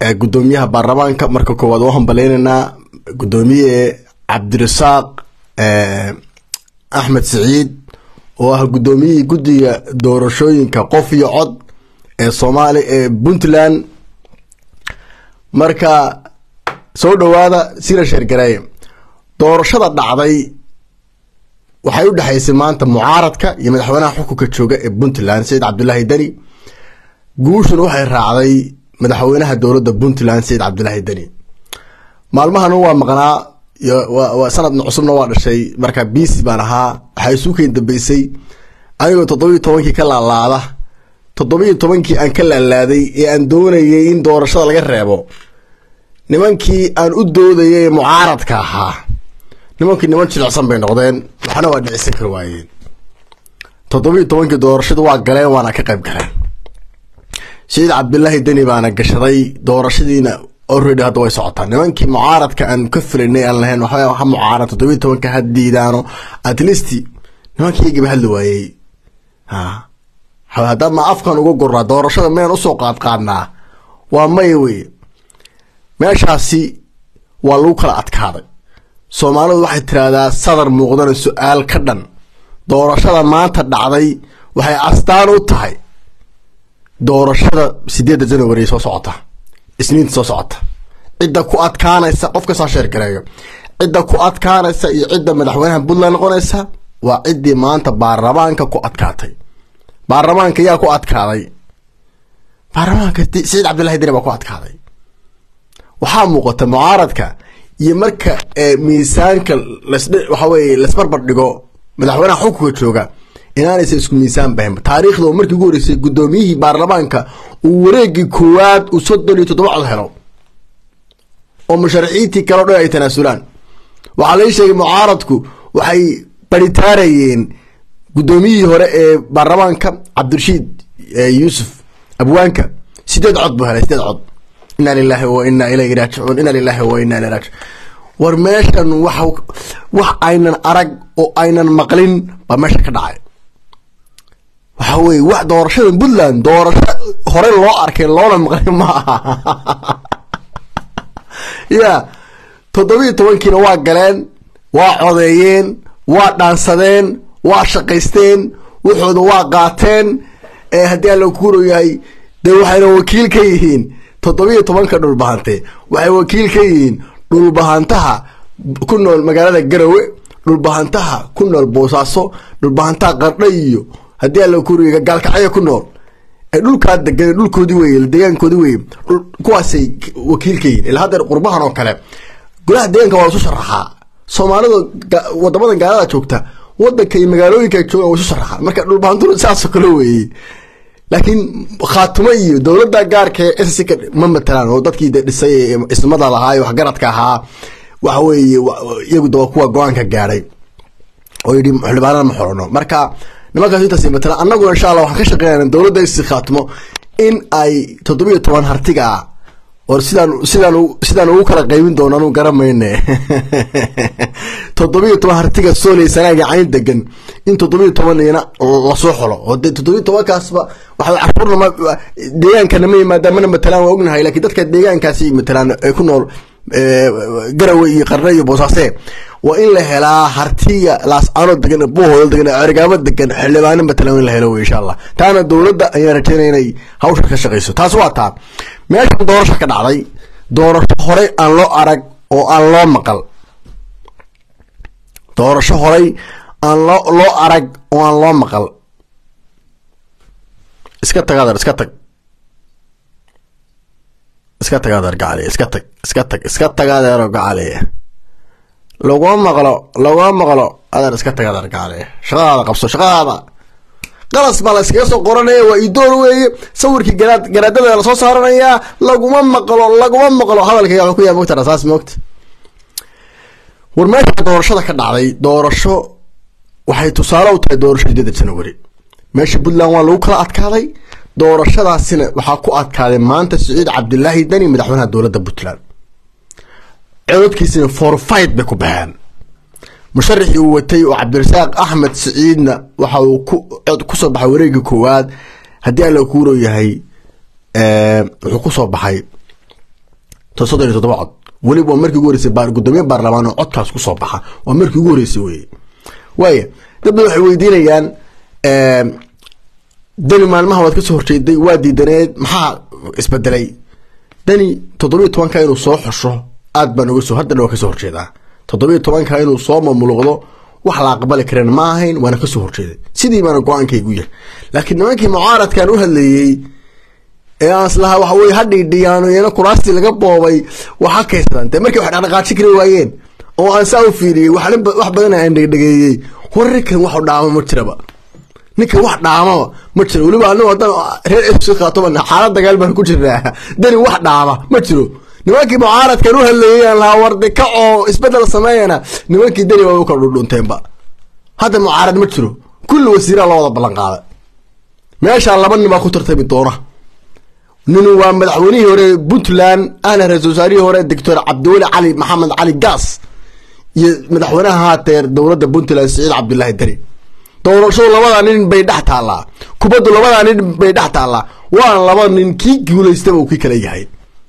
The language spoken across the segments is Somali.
gudoomiyaha baarlamaanka marka koowaad waa hambaleynaynaa gudoomiye cabdirasaaq axmed siciid oo ah gudoomiyihii guddiga doorashooyinka qof iyo cod ee soomaali ee puntland marka soo dhawaada sira sheergareeye doorashada dhacday waxay u dhexaysay maanta mucaaradka iyo madaxweynaha xukunka jooga ee puntland sayid cabdulaahi deni guushuna waxay raacday madaxweynaha dowladda puntland sayid cabdulaahi deni maalmahana waa maqnaa sanad cusubna waa dhashay marka biisi baan ahaa waxaa isuukeyn dambeysay anigoo toddobiiyo tobankii ka laalaada toddobiiyo tobankii aan ka laalaaday ee aan doonayay in doorashada laga reebo nimankii aan u doodayay ee mucaaradka ahaa nimankii niman jilicsan bay noqdeen waxna waa dhicisan kar waayeen toddobiiyo tobankii doorashadu waa galeen waana ka qayb galeen sayid cabdilaahi deni baana gashaday doorashadiina already hadda way socotaa nimankii mucaaradka aan ka filanay aan lahayn waxba ha mucaarad toddobiiyo tobanka ha diidaano at least nimankii iyagiiba hadli waayey ha haddaa ma afkan uga goraa doorashada meen usoo qaadqaadnaa waa maya wey meeshaasi waa lagu kala adkaaday soomaalidu waxay tiraahdaa sadar muuqdana su-aal ka dhan doorashada maanta dhacday waxay astaan u tahay doorashada sideedda january soo socota isniinta soo socota cidda ku adkaanaysa qof kasoo sheergareeyo cidda ku adkaanaysa iyo cidda madaxweynaha puntland noqonaysa waa ciddii maanta baarlamaanka ku adkaatay baarlamaanka yaa ku adkaaday baarlamaanka saciid cabdillahi deni baa ku adkaaday waxaa muuqata mucaaradka iyo marka miisaanka waxa weye lasbarbar dhigo madaxweynaha xukunka jooga inaanaysa isku miisaan bahin taariikhda oo markii ugu horeysay guddoomiyihii baarlamaanka uu wareegii koowaad uu soddon iyo toddoba cod helo oo musharaxiintii kaleo dhan ay tanaasulaan waxaa lai sheegay mucaaradku waxay baritaarayeen guddoomiyihii hore ee baarlamaanka cabdirashiid yuusuf abwaanka sideed cod buu helay sideed cod inaa lilahi wa inaa ilayhi raajicuun inaa lilahi wa inaa ilayhi raajicuun war meeshan wax wax aynan arag oo aynan maqlin baa meesha ka dhacay waxa weye wax doorashada puntland doorasho hore loo arkay loona maqlin ma aha ya toddobiiyo tobankiina waa galeen waa codeeyeen waa dhaansadeen waa shaqaysteen waxooda waa qaateen haddii alla kuuro yahay dee waxayna wakiil ka yihiin toddobiiyo tobanka dhulbahante waxay wakiil ka yihiin dhulbahantaha ku nool magaalada garowe dhulbahantaha ku nool boosaaso dhulbahantaha qardha iyo haddii alla kuuriga gaalkacyo ku nool ee dhulkaa degan dhulkoodii weye deegaankoodii weye kuwaasay wakiil ka yihiin ilaa haddeer qurbahan oo kale golaha deegaanka waa lasu sharaxaa soomaalida wadamadan gaalada joogta wadanka iyo magaalooyinka jooga waa isu sharaxaa marka dhulbahantuna saasoo kale weeye laakiin khaatumo iyo dowladda gaarka ee ssc ma matalaan oo dadkii dhisay ee ismada lahaa ee waxgaradka ahaa waxa weeye iyagu daba kuwa go-aanka gaadhay oo yidhi xildhibaanada ma xorono marka nimankaas intaas matalaan annaguna insha allah waxaan ka shaqeynayna dowladda isi khaatumo in ay toddobiiyo toban hartiga ah or sidaan sidaan sidaan ugu kala qaybin doono anu garamayne toddobiiyo toban hartiga sooley sanaaga cayn degan in toddobiiyo tobanina lasoo xolo oo de toddobiiyo tobankaasba waxa cashuurna deegaankana ma yimaadaan mana matalaan waa ognahay lakiin dadka deegaankaasi matalaan ay ku nool garowe iyo qarne iyo boosaase waa in la helaa hartiga laascano degan buuhooda degan cergaamo degan xildhibaano matalan in la helo wey insha allah taana dowladda ayaan rajeynaya inay hawsha ka shaqeyso taas waa taa meeshan doorasho ka dhacday doorasho horey aan loo arag oo aan loo maqal doorasho horey aan loo loo arag oo aan loo maqal iska tag adeer iska tag iska tag adeer gacali iska tag iska tag iska tag adeero gacali laguma maqlo laguma maqlo adeer iska tag adeer gacali shaqadaada qabso shaqadaada qalas baa la iskaga soo qoranaya waa idoor weeye sawirkii garaad garaadada lasoo saaranayaa laguma maqlo laguma maqlo hadalkayga wuxuu ku yahay mogta rasaas moogta war meesha doorashada ka dhacday doorasho waxay tusaale u tahay doorasho sideeda janawari meesha puntland waa lagu kala adkaaday doorashadaasina waxaa ku adkaaday maanta siciid cabdilaahi deni madaxweynaha dowladda puntland cododkiisina forfight bay ku baxeen musharaxii uu watay oo cabdirasaaq axmed siciidna waxa uu kusoo baxay wareegii koowaad haddii alla kuuro yahay wuxuu kusoo baxay soddon iyo toddoba cod weliba waa markii ugu horeysay gudoomiye baarlamaan oo codkaas kusoo baxa waa markii ugu horeysay weye waaya dad badan waxay weydiinayaan dani maalmaha waad kasoo horjeeday waa diidaneed maxaa isbedelay dani toddobiyo tobanka inuu soo xusho aad baan uga soo haddana waa kasoo horjeedaa toddobiyo tobanka inuu soo mamuluqdo wax la aqbali kareen ma ahayn waana kasoo horjeeday sidii baana go-aankaygu yahay laakiin nimankii mucaaradkan u hadlayey ee aan islahaa waxa weye hadhiidhiyaano iyana kuraastii laga boobay waxa kaysadaan dee markii wax dhaqdhaqaaji kari waayeen oo aan saa u fiiriyey wax badan aan dhegdhegeeyey war ninkan wax dhaama ma jiraba ninkan wax dhaamaba ma jiro weliba anigu haddaan reer fc khaatobana xaalad dagaal baan ku jirnaa dani wax dhaama ma jiro nimankii mucaaradkan u hadlayay aan lahaa warde ka oo isbedel sameeyana nimankii dani waa u kala dhudhunteenba hadda mucaarad ma jiro kulli wasiiraa loo wada ballan qaada meeshaa laba nin baa ku tartami doona nin waa madaxweynihii hore puntland ahna ra-isul wasaarihii hore doctor cabdiweli cali maxamed cali gaas iyo madaxweynaha haateer dowladda puntland siciid cabdilaahi deni doorashadu labadaa nin bay dhex taallaa kubaddu labadaa nin bay dhex taallaa waana laba nin kii guulaystaba uu kii kala yahay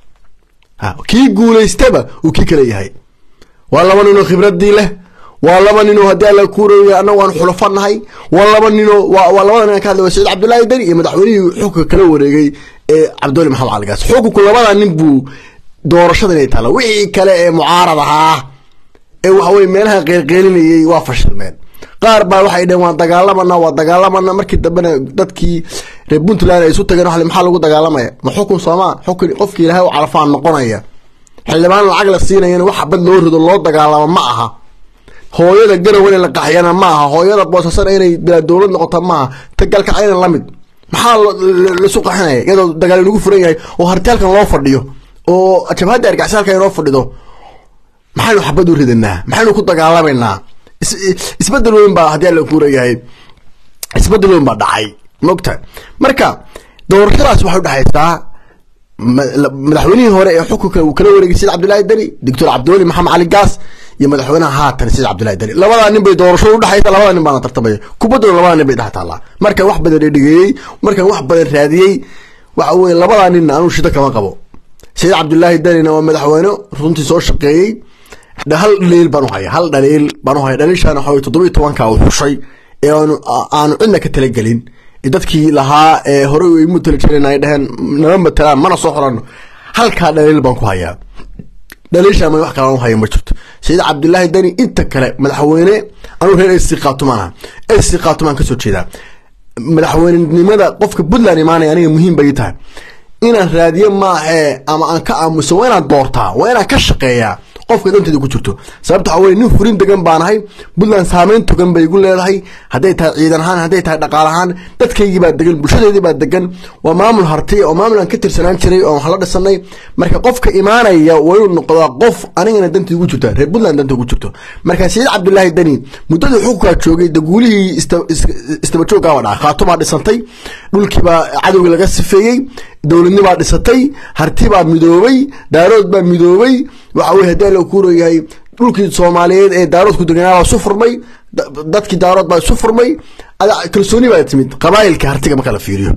kii guulaystaba uu kii kala yahay waa laba ninoo khibradii leh waa laba ninoo haddii alla kuuraya annagu aan xulafo nahay waa laba ninoo waa labada nin ka hadlay saciid cabdullaahi deni iyo madaxweynihii xukunka kala wareegay ee cabdiweli maxamed caligaas xukunku labadaa nin buu doorashada inay taalla wixii kale ee mucaarad ahaa ee waxaweye meelaha qeylqeylinayay waa fashilmeen qaar baa waxay dheheen waan dagaalamana waa dagaalamana markii dambena dadkii reer puntland ay isu tageen wa maxaa lagu dagaalamaya ma xukun soomaa xukun qofki ilaahay u calafaan noqonaya xildhibaan lacag la siinayana wax xabad loo rido loo dagaalamo ma aha hooyada garow in la qaxyana ma aha hooyada boosasana inay bilaa dowlad noqota maaha tagalkacayna lamid maxaa laisu qaxinaya iyadoo dagaal inagu furan yahay oo hartaalkan loo fadhiyo oo jabhadda argacsalka inoo fadhido maxaynu xabad u ridanaa maxaynu ku dagaalamaynaa isbedel weyn baa haddii alla kuurayahay isbedel weyn baa dhacay mogta marka doorashadaas waxay udhexaysaa madaxweynihii hore ee xukunka uu kala wareegay said cabdillahi deni doctor cabdiweli maxamed cali gaas iyo madaxweynaha haatan said cabdillahi deni labadaa nin bay doorashada udhexaysa labada nin baana tartamaya kubadduna labada nin bay dhex taallaa markaan wax badan dhedhegeeyey markaan wax badan raadiyey waxa weye labadaa ninna anuu shida kama qabo said cabdullaahi denina waa madaxweyne runtii soo shaqeeyey hal dhaliil baan uhaya hal dhaliil baan uhaya dhaliilshaana waxa toddobiyo tobanka uu xushay ee aanu aanu cidna ka talagelin dadkii lahaa ee horey ay matali jireen ay dheheen nama matalaan mana soo xorano halkaa dhaliil baan ku hayaa dhaliilshaa ma wax kale aan uhaya ma jirto sayid cabdilaahi deni inta kale madaxweyne anuu reer ac khaatumaan ah ac khaatumaan kasoo jeedaa madaxweynenimada qofka puntland imaanaya aniga muhiim bay tahay inaan raadiyo maahee ama aan ka aamuso waa inaan doortaa waa inaan ka shaqeeyaa qofka danteeda ku jirto sababta waxa weye nin furin degan baanahay puntland saameyn togan bay igu leedahay hadday tahay ciidan ahaan hadday tahay dhaqaal ahaan dadkaygii baa degan bulshadeedii baa degan waa maamul harti oo maamul aan ka tirsanaan jiray oo wax la dhisanay marka qofka imaanaya waa inuu noqdaa qof anigana danteeda ugu jirta reer puntland danta ugu jirto marka saciid cabdilaahi deni muddadii xukunkaa joogay daguulihii istabajoogaaba dhaca khaatumaa dhisantay dhulkiibaa cadowgii laga sifeeyey dowladnibaa dhisatay hartibaa midoobay daarood baa midoobay waxa weye haddii alla kuurayahay dhulkii soomaaliyeed ee daarood ku deganaa baa isu furmay dadkii daarood baa isu furmay kalsooni baa timid qabaayilka hartiga marka la fiiriyo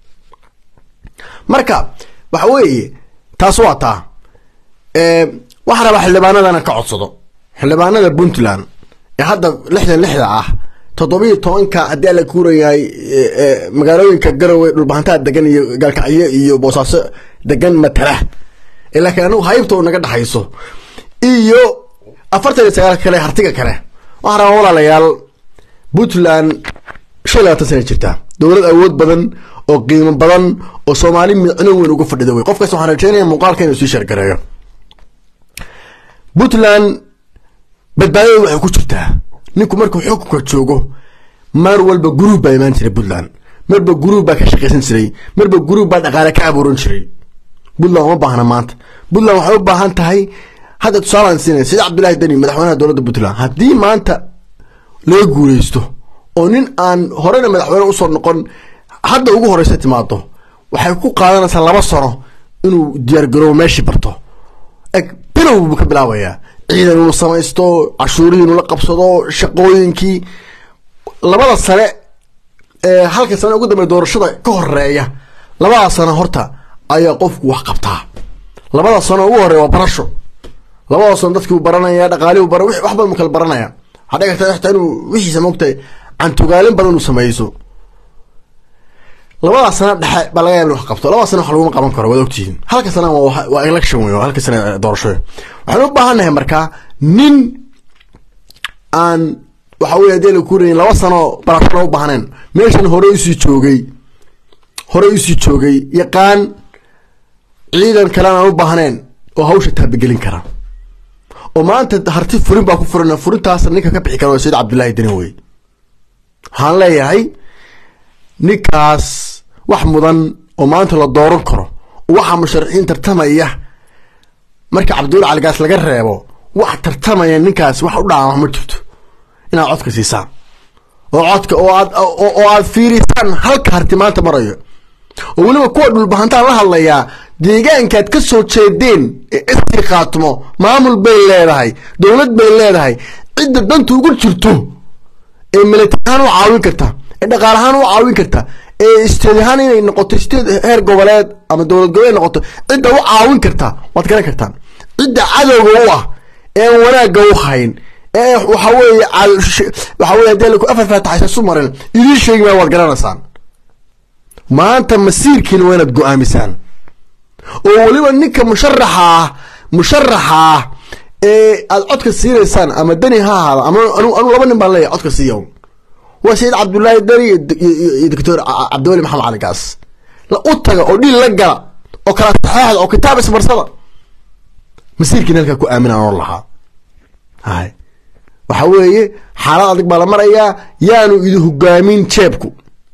marka waxa weeye taas waa taa waxaa rabaa xildhibaanadana ka codsado xildhibaanada puntland ee hadda lixdan lixda ah toddobiyo tobanka haddii alla kuurayahay magaalooyinka garowe dhulbahantaa degan iyo gaalkacyo iyo boosaaso degan matala laakiin anagu haybta naga dhexayso iyo afartan iyo sagaal kale hartiga kale waxaa rabaa walaalayaal puntland shan iyo labaatan sana jirtaa dowlad awood badan oo qiimo badan oo soomaali micno weyn uga fadhida wey qofkaas waxaan rajeynaya muuqaalka inuu sii sheergareeyo puntland badbaadada waxay ku jirtaa ninku markuu xukunka joogo mar walba guruub baa imaan jiray puntland marba guruub baa ka shaqaysan jiray marba guruub baa dhaqaale ka abuuran jiray puntland uma baahna maanta puntland waxay u baahan tahay hadda tusaalaan siinaya sida cabdullaahi deni madaxweynaha dowladda puntland haddii maanta laga guuleysto oo nin aan horena madaxweyne usoo noqon hadda ugu horeysa timaado waxay ku qaadanaysaa laba sano inuu diyaargaroobo meeshii barto eg bilow buu ka bilaabayaa ciidan inuu samaysto cashuurihii inuu la qabsado shaqooyinkii labada sane ee halka sane ugu dambeya doorashada ka horeeya labada sano horta ayaa qofku wax qabtaa labada sano ugu horeya waa barasho labada sano dadkii uu baranaya dhaqaalihi bara wax badan mu kala baranaya waxaa dhici karta xitaa inuu wixiisa moogtahay cantugaalin badan uu samayso labada sano dhexe baa laga yaba in wax qabto labada sana wax laguma qaban karo waad ogtihiin halka sana waa election wey halka sana doorasho waxaan u baahannahay markaa nin aan waxa wey hadii la kuurayin laba sano barashona u baahneen meeshan hore usii joogay hore usii joogay yaqaan ciidan kalean aan u baahneen oo hawsha taabagelin kara oo maanta harti furin baa ku furan furintaas ninka ka bixi kara waa sayid cabdullaahi deni wey waxaan leeyahay ninkaas wax mudan oo maanta la dooran karo waxa musharaxiin tartamaya marka cabdulla caligaas laga reebo wax tartamaya ninkaas wax u dhaama ma jirto inaad codka siisaan oo codka oo aad oo aad fiirisaan halka harti maanta marayo oo weliba kuwa dhulbahantaan la hadlayaa deegaankaad ka soo jeedeen ee istii khaatimo maamul bay leedahay dowlad bay leedahay cidda danta ugu jirto ee militarahaan u caawin karta ee dhaqaalahaan u caawin karta ee state ahaan inay noqoto state heer goboleed ama dowlad goboleed noqoto cidda u caawin karta waad garan kartaan cidda cadowga u ah ee aan wanaagga u hayn ee waxa weeye waxa weye hadii laku afar faataxaysa su marin idiin sheegi maa waad garanaysaan maanta masiirkiina waa inaad go-aamisaan oo weliba ninka musharaxa ah musharaxa ah ee aad codka siinaysaan ama deni ha ahaada ama anu anu laba nin baan leeyahay codka siiya waa sayid cabdullaahi deni iyo doctor cabdiweli maxamed cali gaas la u taga oo dhiil la gala oo kala saxeexda oo kitaab ismarsada masiirkiina halkaa ku aaminaan oo lahaa hay waxa weeye xaalad adag baa la marayaa yaanu idi hogaamin jeebku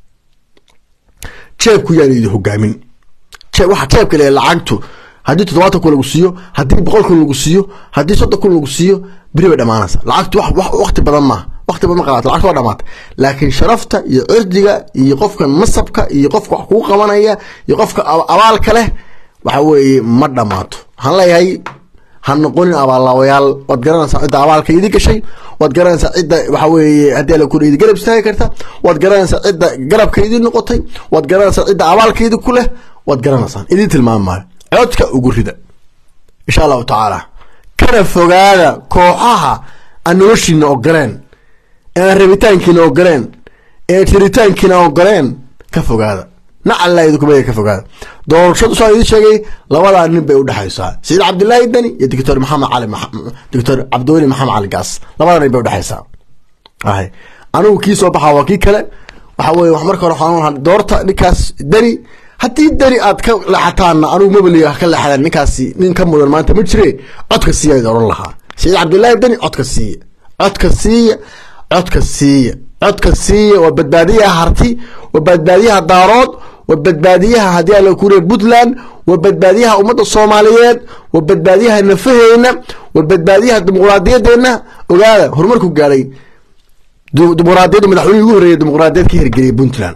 jeebku yaanu idi hogaamin waxa jeebka le lacagtu haddii toddobaatan kun lagu siiyo haddii boqol kun lagu siiyo haddii soddon kun lagu siiyo beri bay dhamaanaysa lacagtu wakti badan maaha wakti badan ma qabaata lacagtu waa dhamaata laakiin sharafta iyo cirdiga iyo qofka nasabka iyo qofka wax kugu qabanaya iyo qofka abaalka leh waxa weeye ma dhamaato waxaan leeyahay ha noqonin abaallaawayaal waad garanaysaa cidda abaalka idi gashay waad garanaysaa cidda waxa weeye haddii ala kura idi garab istaagi karta waad garanaysaa cidda garabka idi noqotay waad garanaysaa cidda abaalka idi ku leh waad garanaysaan idin tilmaamaayo codka ugu rida insha allahu tacaala kana fogaada kooxaha aan noloshiina ogoleen ee aan rabitaankiina ogoleen ee tiritaankiina ogoleen ka fogaada nacalla idinkumaya ka fogaada doorashadu saa idin sheegay labadaa nin bay udhexaysaa sayid cabdillaahi deni iyo doctor maxamed cali doctor cabdiweli maxamed cali gaas labadaa nin bay udhexaysaa ahay anigu kii soo baxaa waa kii kale waxa weye wax marka hore waxaan doorta ninkaas deni haddii deni aad ka leexataanna anugu mabaliga ka leexdaan ninkaasi nin ka mudan maanta ma jire codka siiya id oran lahaa sayid cabdullaahi deni codka siiya codka siiya codka siiya codka siiya waa badbaadiyaha harti waa badbaadiyaha daarood waa badbaadiyaha haddii ala kuriya puntland waa badbaadiyaha ummadda soomaaliyeed waa badbaadiyaha nafaheyna waa badbaadiyaha dimuqraadiyadeena ogaada horumarku gaadhay dimuqraadiyadda madaxweynihii ugu horreeyay dimuqraadiyad ka hirgeliyay puntland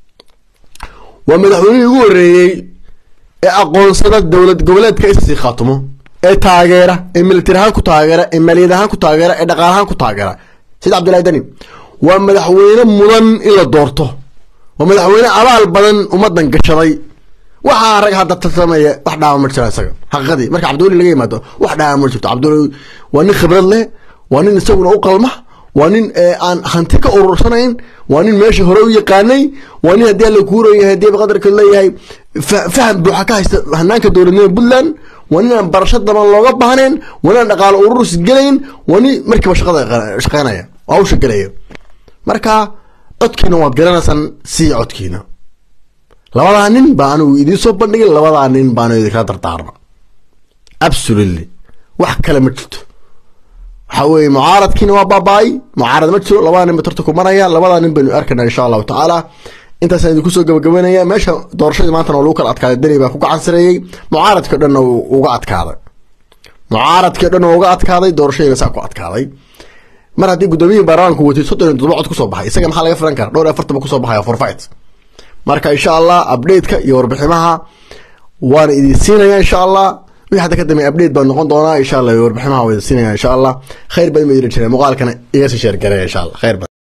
waa madaxweynihii ugu horreeyey ee aqoonsada dowlad goboleedka isii khaatumo ee taageera ee militari ahaan ku taageera ee maaliyad ahaan ku taageera ee dhaqaal ahaan ku taageera sayid cabdillahi deni waa madaxweyne mudan in la doorto waa madaxweyne abaal badan ummadan gashaday waxaa rag hadda tartamaya wax dhaama ma jira isaga xaqiiqadii marka cabdiweli laga yimaado wax dhaama ma jirto cabdiweli waa nin khibrad leh waa nin isaguna u qalma waa nin aan hanti ka urursanayn waa nin meesha hore u yaqaanay waa nin haddii alla kuurayahay haddii qadarka leeyahay faham buuxa ka haysta hanaanka dowladnimada puntland waa nin aan barasho daban looga baahnayn waa nin aan dhaqaalo ururs gelayn waa nin markiiba shaqada shaqeynaya oo hawsha gelaya marka codkiina waad garanaysaan sii codkiina labadaa nin baa anigu idiin soo bandhigay labadaa nin baanu idinkala dardaarma absolutely wax kale ma jirto waxa weeye mucaaradkiina waa baaba-ay mucaarad ma jiro labada nin ba tarta ku maraya labadaa nin baynu arkana insha allahu tacaala intaasaan idinku soo gabagabanaya meesha doorashadii maantana waa lagu kala adkaaday deni baa ku gacan sareeyey mucaaradkii o dhanna uga adkaaday mucaaradkii o dhan uga adkaaday doorashadiina saa ku adkaaday mar haddii gudoomiyihii baarlamaanku watay soddon iyo toddoba cod kusoo baxay isaga maxaa laga filan kara dhowr iyo afartan ba kusoo baxaya forfight marka insha allah update-ka iyo warbiximaha waana idin siinaya insha allah wixii hadda ka dambeey update baa noqon doonaa insha allah iyo warbiximaha waa idin siinaya insha allah khayr badan ma idin jireen muuqaalkana iga sii sheergareya insha allah khayr badan